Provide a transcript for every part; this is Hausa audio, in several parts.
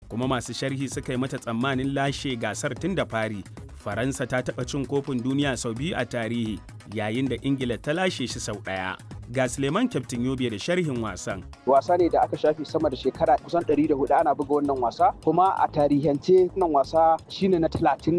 kuma masu sharhi suka yi mata tsammanin lashe gasar tun da fari. Faransa ta taɓa cin kofin duniya sau biyu a tarihi yayin da Ingila ta lashe shi sau ɗaya. Ga Suleiman Kyaftin Yobe da sharhin wasan. Wasa ne da aka shafi sama da shekara kusan 104 ana buga wannan wasa kuma a tarihance wannan wasa shine na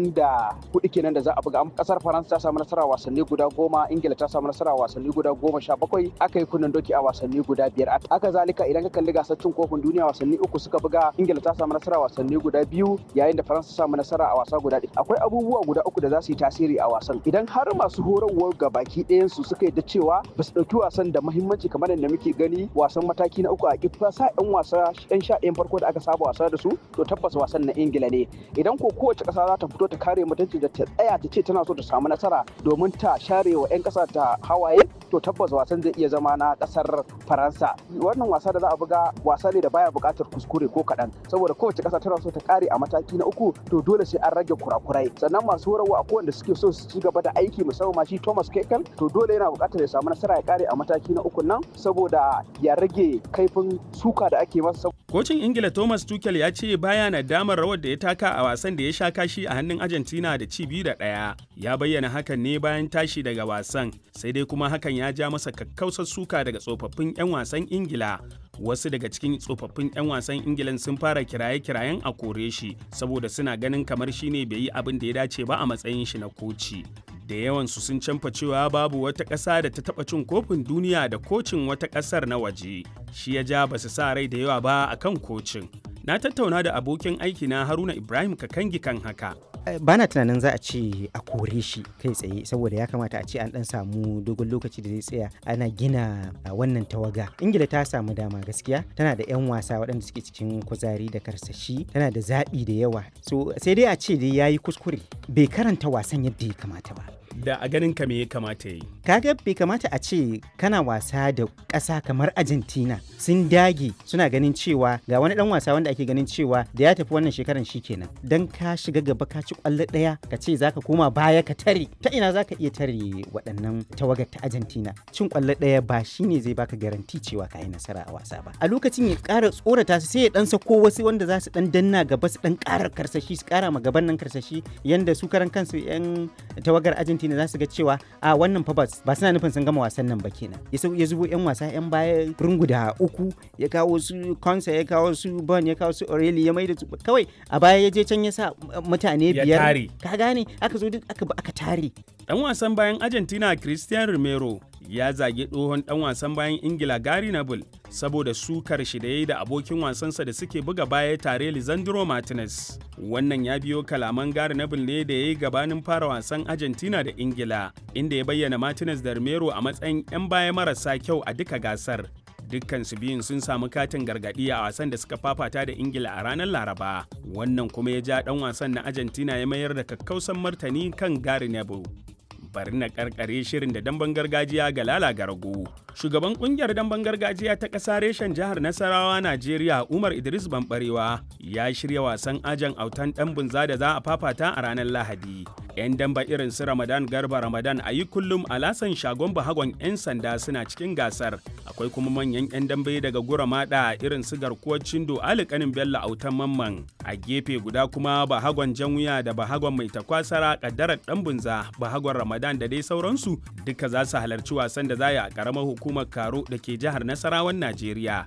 34 kenan da za a buga. Kasar Faransa ta samu nasara wasanni guda goma, Ingila ta samu nasara wasanni guda goma sha bakwai, aka yi kunnen doki a wasanni guda biyar. Aka zalika idan ka kalli gasar cin kofin duniya wasanni uku suka buga, Ingila ta samu nasara wasanni guda biyu yayin da Faransa ta samu nasara a wasa guda ɗaya. Akwai abubuwa guda uku da za su yi tasiri a wasan. Idan har masu horarwar gabaki ɗayan su suka yi da cewa ba su ɗauki wasan da muhimmanci kamar yadda muke gani wasan mataki na uku a kifa sa yan wasa yan sha ɗayan farko da aka saba wasa da su to tabbas wasan na ingila ne idan ko kowace ƙasa za ta fito ta kare mutunci da ta tsaya ta ce tana so ta samu nasara domin ta share wa yan ƙasa ta hawaye to tabbas wasan zai iya zama na ƙasar faransa wannan wasa da za a buga wasa ne da baya buƙatar kuskure ko kaɗan saboda kowace ƙasa tana so ta kare a mataki na uku to dole sai an rage kurakurai sannan masu horarwa a kowanne suke so su ci gaba da aiki musamman ma shi thomas kekel to dole yana buƙatar ya samu nasara ya kare a mataki na uku nan saboda ya rage kaifin suka da ake masa. Kocin Ingila Thomas Tuchel ya ce baya na damar rawar da ya taka a wasan da ya sha kashi a hannun Argentina da ci biyu da ɗaya. Ya bayyana hakan ne bayan tashi daga wasan, sai dai kuma hakan ya ja masa kakkausar suka daga tsofaffin 'yan wasan Ingila. Wasu daga cikin tsofaffin 'yan wasan Ingilan sun fara kiraye-kirayen a kore shi saboda suna ganin kamar shine bai yi abin da ya dace ba a matsayin shi na koci. da yawansu sun canfa cewa babu wata ƙasa da ta taɓa cin kofin duniya da kocin wata ƙasar na waje shi ya ja ba su sa rai da yawa ba a kan kocin na tattauna da abokin aiki na haruna ibrahim kakangi kan haka bana tunanin za a ce a kore shi kai tsaye saboda ya kamata a ce an dan samu dogon lokaci da zai tsaya ana gina wannan tawaga ingila ta samu dama gaskiya tana da 'yan wasa waɗanda suke cikin kuzari da karsashi tana da zaɓi da yawa so sai dai a ce dai ya yi kuskure bai karanta wasan yadda ya kamata ba da a ganin ka me ya kamata yi kaga bai kamata a ce kana wasa da ƙasa kamar argentina sun dage suna ganin cewa ga wani dan wasa wanda ake ganin cewa da ya tafi wannan shekaran kenan dan ka shiga gaba ka ci kwallo ɗaya ka ce zaka koma baya ka tare ta ina zaka iya tare waɗannan tawagar ta argentina cin kwallo ɗaya ba shine zai baka garanti cewa ka yi nasara a wasa ba a lokacin ya ƙara tsorata su sai ya dan sako wasu wanda za su dan danna gaba su dan ƙara karsashi su ƙara ma gaban nan karsashi yanda su karan kansu yan tawagar argentina za su ga cewa a wannan fa ba suna nufin sun gama wasan nan ba kenan ya zubo yan wasa yan baya runguda uku ya kawo su konsa ya kawo su bon ya kawo su aureli ya maida su kawai a baya ya je can ya sa mutane biyar ka gane aka zo duk aka aka tare dan wasan bayan argentina christian romero ya zage tsohon dan wasan bayan ingila gary neville saboda sukar shi da ya yi da abokin wasansa da suke buga baya tare lisandro martinez wannan ya biyo kalaman gary neville ne da ya yi gabanin fara wasan argentina da ingila inda ya bayyana martinez da romero a matsayin 'yan baya marasa kyau a duka gasar dukkan su biyun sun samu katin gargadi a wasan da suka fafata da ingila a ranar laraba wannan kuma ya ja dan wasan na argentina ya mayar da kakkausan martani kan gary neville bari na karkare shirin da damben gargajiya ga lala garago. Shugaban kungiyar damben gargajiya ta ƙasa reshen jihar Nasarawa Najeriya Umar Idris Bambarewa ya shirya wasan ajan autan ɗan bunza da za a fafata a ranar Lahadi. 'Yan damba irin su Ramadan Garba Ramadan a yi kullum a lasan shagon bahagon 'yan sanda suna cikin gasar. Akwai kuma manyan 'yan dambe daga gura mada irin su garkuwar cindo alikanin Bello autan mamman. A gefe guda kuma bahagon jan wuya da bahagon mai takwasara kaddarar ɗan bunza bahagon Ramadan da dai sauransu duka za su halarci wasan da za a ƙaramar hukumar Karo da ke jihar Nasarawan Najeriya.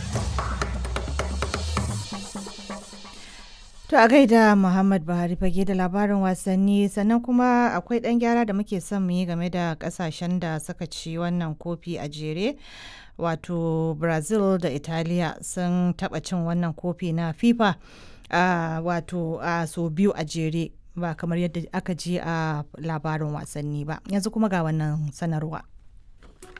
To a gaida Muhammad Buhari fage da labarin wasanni sannan kuma akwai ɗan gyara da muke son mu yi game da ƙasashen da suka ci wannan kofi a jere. Wato Brazil da Italiya sun taɓa cin wannan kofi na FIFA wato a so biyu a jere ba kamar yadda aka ji a labarin wasanni ba. Yanzu kuma ga wannan sanarwa.